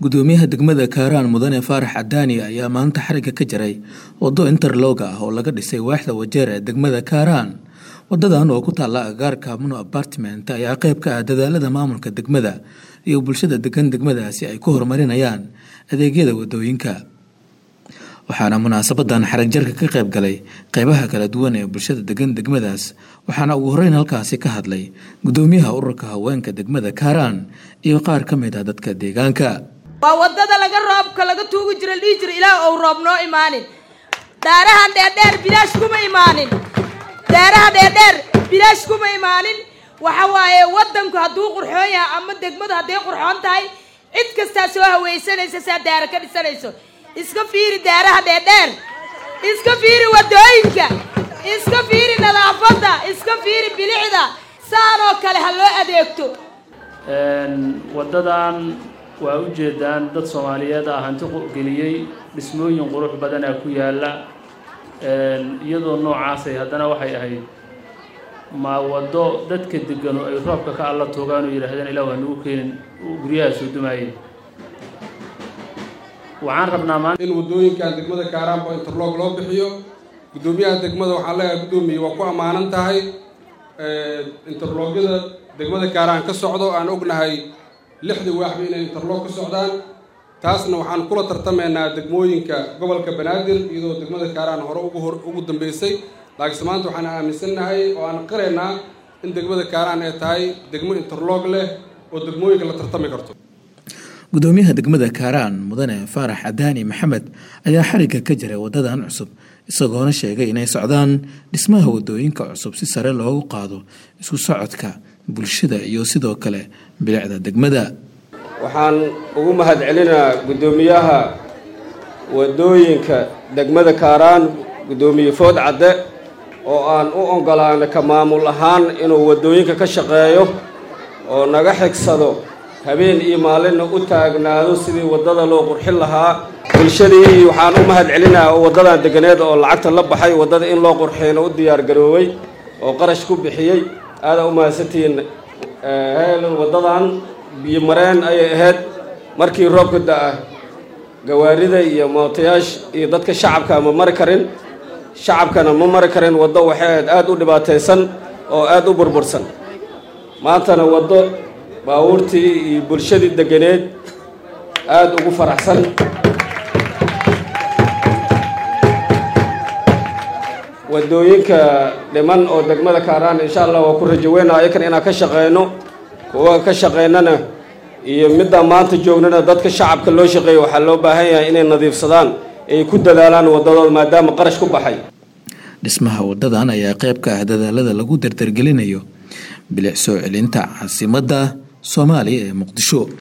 gudoomiyaha degmada kaaraan mudane faarax cadaani ayaa maanta xariga ka jaray wado interlooga ah oo laga dhisay waaxda wajeer ee degmada kaaraan wadadan oo ku taalla agagaarka muno apartment ayaa qayb ka ah dadaalada maamulka degmada iyo bulshada degan degmadaasi ay ku horumarinayaan adeegyada wadooyinka waxaana munaasabadan xarag jarka ka qayb galay qeybaha kala duwan ee bulshada degan degmadaas waxaana ugu horeyn halkaasi ka hadlay gudoomiyaha ururka haweenka degmada kaaraan iyo qaar ka mid ah dadka deegaanka waa wadada laga roobka laga tuugi jira dhihi jira ilaah ou roob noo imaanin daarahan dheerdheer bilaash kuma imaanin daaraha dheerdheer bilaash kuma imaanin waxa waaye wadanku hadduu qurxoon yahay ama degmadu hadday qurxoon tahay cid kastaa soo hawaysanaysa saa daara ka dhisanayso iska fiiri daaraha dheerdheer iska fiiri wadooyinka iska fiiri nadaafadda iska fiiri bilicda saanoo kale ha loo adeegto waddadan waa ujeedaan dad soomaaliyeed ah hanti geliyey dhismooyin qurux badanaa ku yaalla iyadoo noocaasay haddana waxay ahayd ma waddo dadka deganu ay roobka ka alla toogaan oo yidhaahdeen ilah waa nagu keenin guryaha soo dumaayeen waxaan rabnaa maanta in waddooyinkan degmada kaaraanba interloog loo bixiyo guddoomiyaha degmada waxaan leeyahay guddoomiye waa ku ammaanan tahay interloogyada degmada kaaraan ka socdo aan ognahay lixda waaxba inay interloog ka socdaan taasna waxaan kula tartamaynaa degmooyinka gobolka banaadir iyadoo degmada kaaraan hore ugu hor ugu dambeysay laakiinse maanta waxaan aaminsannahay oo aan qiraynaa in degmada kaaraan ay tahay degmo interloog leh oo degmooyinka la tartami karto gudoomiyaha degmada kaaraan mudane faarax cadaani maxamed ayaa xarigga ka jiray wadadan cusub isagoona sheegay inay socdaan dhismaha wadooyinka cusub si sare loogu qaado isku socodka bulshada iyo sidoo kale bilicda degmada waxaan ugu mahad celinaa guddoomiyaha wadooyinka degmada kaaraan guddoomiye food cadde oo aan u ogolaanay ka maamul ahaan inuu wadooyinka ka shaqeeyo oo naga xigsado habeen iyo maalinna u taagnaado sidii waddada loo qurxin lahaa bulshadii waxaan u mahad celinaa oo waddadan deganeed oo lacagta la baxay waddada in loo qurxiyna u diyaar garooway oo qarash ku bixiyey aadaa u mahadsantihiin heelon waddadan biyo mareen ayay ahayd markii roobka da-a gawaarida iyo mootayaasha iyo dadka shacabka ma mari karin shacabkana ma mari karin waddo waxay ahayd aada u dhibaataysan oo aada u burbursan maantana waddo baabuurtii iyo bulshadii deganeed aada ugu faraxsan wadooyinka dhiman oo degmada kaaraan insha allah waa ku rajaweynaa ayakan inaan ka shaqeyno kuwa ka shaqeynana iyo middaa maanta joognana dadka shacabka loo shaqeeya waxaa loo baahan yahay inay nadiifsadaan ay ku dadaalaan waddadooda maadaama qarash ku baxay dhismaha wadadan ayaa qayb ka ah dadaalada lagu dardargelinayo bilic soo celinta caasimadda soomaaliya ee muqdisho